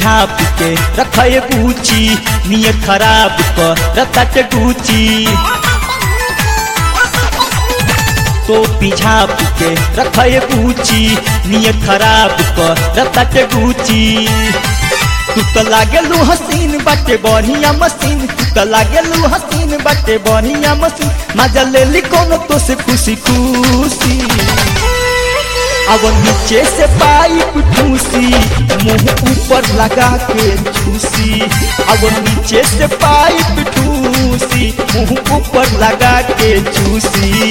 झाप के रखे बूची नियत खराब क रतट गुची टोपी झाप के रखे बूची नियत खराब क रतट गुची तू तो लागेलू हसीन बाटे बढ़िया मशीन तू तो लागेलू हसीन बाटे बढ़िया मशीन मजा ले ली कोनो तो से खुशी खुशी अब नीचे से पाइप ठूसी मुंह ऊपर लगा के चूसी अब नीचे से पाइप ठूसी मुंह ऊपर लगा के चूसी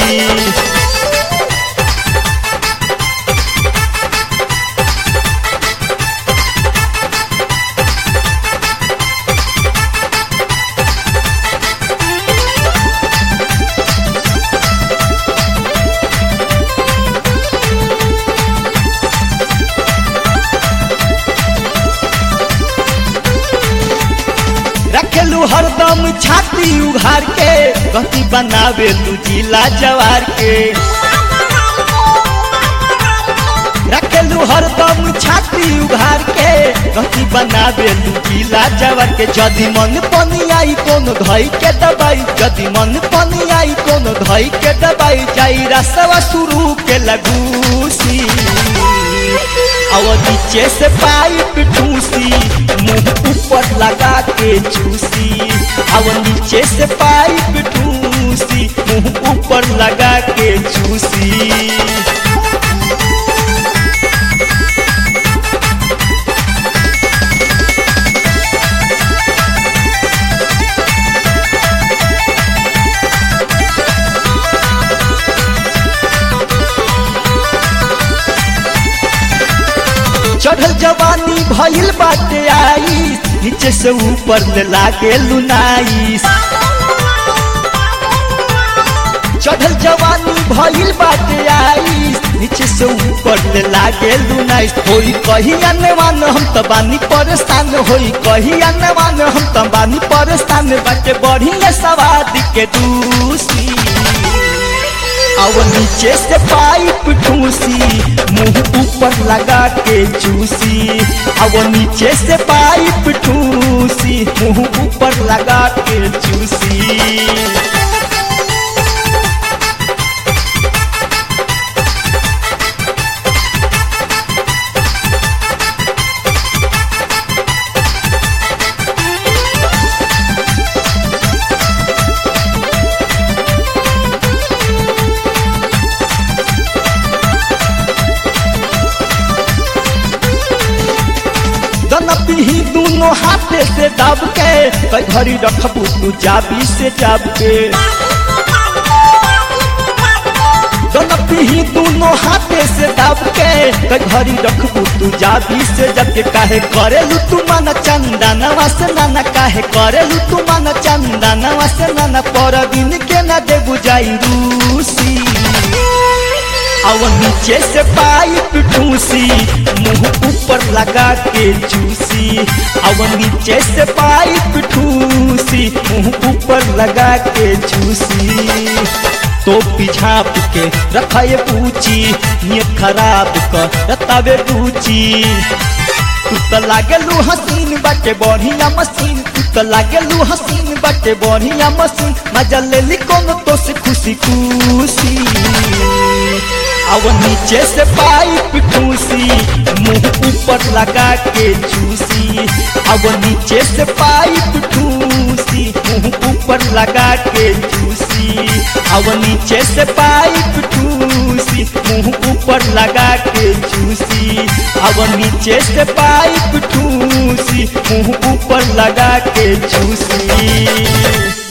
रखेलू हरदम छाती उघार के गति बनावेलू जिला जवार के रखेलू हरदम छाती उघार के गति बनावेलू जिला जवार के जदि मन पनी आई कोनो धई के दबाई जदि मन पनी आई कोनो धई के दबाई जाई रसवा शुरू के लगूसी और नीचे से पाइप ठूसी मुंह ऊपर लगा के चूसी और नीचे से पाइप ठूसी मुंह ऊपर लगा के चूसी चढ़ल जवानी भइल बाटे आई नीचे से ऊपर ले लागे लुनाई चढ़ल जवानी भइल बाटे आई नीचे से ऊपर ले लागे लुनाई होई कही अनवान हम त बानी परेशान होई कही अनवान हम त बानी परेशान बाटे बढ़िया सवाद के दूसी अब नीचे से पाइप ठूसी मुंह ऊपर लगा के चूसी अब नीचे से पाइप ठूसी मुंह ऊपर लगा के चूसी दनपी दोनों हाथे से दब के कई घड़ी रखबू तू चाबी से जाब के दनपी दोनों हाथे से दब के कई घड़ी रखबू तू जाबी से जब के काहे करेलू तू मन चंदा नवा से नाना काहे करेलू तू मन चंदा नवा से नाना पर दिन के न दे बुझाई रूसी और नीचे से पाइप ठूसी मुंह ऊपर लगा के चूसी और नीचे से पाइप ठूसी मुंह ऊपर लगा के चूसी तो पिछाप के रखे पूछी नियत खराब कर रतावे पूछी तू तो लागेलू हसीन बाटे बढ़िया मशीन तू तो लागेलू हसीन बाटे बढ़िया मशीन मजा ले ली कोनो तो से खुशी खुशी अब नीचे से पाइप ठूसी मुंह ऊपर लगा के चूसी अब नीचे से पाइप ठूसी मुंह ऊपर लगा के चूसी अब नीचे से पाइप ठूसी मुंह ऊपर लगा के चूसी अब नीचे से पाइप ठूसी मुंह ऊपर लगा के चूसी